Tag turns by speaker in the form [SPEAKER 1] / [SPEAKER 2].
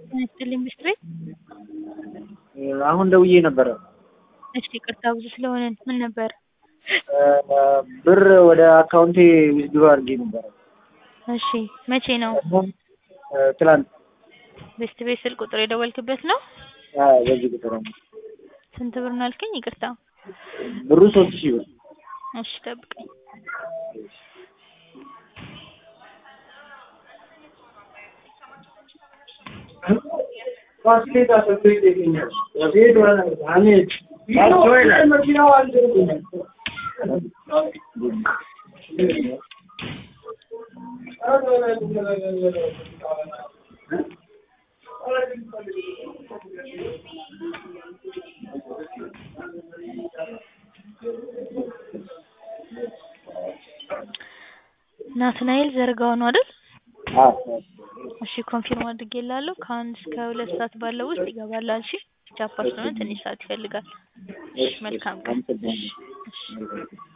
[SPEAKER 1] ይስጥልኝ ብስትሬት
[SPEAKER 2] አሁን ደውዬ ነበረ።
[SPEAKER 1] እሺ ይቅርታ ብዙ ስለሆነ ምን ነበር?
[SPEAKER 2] ብር ወደ አካውንቴ ዊዝድሮ አድርጌ ነበረ።
[SPEAKER 1] እሺ መቼ ነው?
[SPEAKER 2] ትላንት
[SPEAKER 1] ቤስት ቤት ስልክ ቁጥር የደወልክበት ነው?
[SPEAKER 2] አዎ፣ በዚህ ቁጥር ነው።
[SPEAKER 1] ስንት ብር ነው አልከኝ? ይቅርታ
[SPEAKER 2] ብሩ ሶስት ሺህ ብር።
[SPEAKER 1] እሺ ጠብቀኝ። ናትናኤል ዘርጋው ነው አይደል?
[SPEAKER 2] አዎ
[SPEAKER 1] እሺ ኮንፊርም አድርጌልሃለሁ። ከአንድ እስከ ሁለት ሰዓት ባለው ውስጥ ይገባላል። እሺ ቻፓ ስለሆነ ትንሽ ሰዓት ይፈልጋል። እሺ መልካም ቀን። እሺ እሺ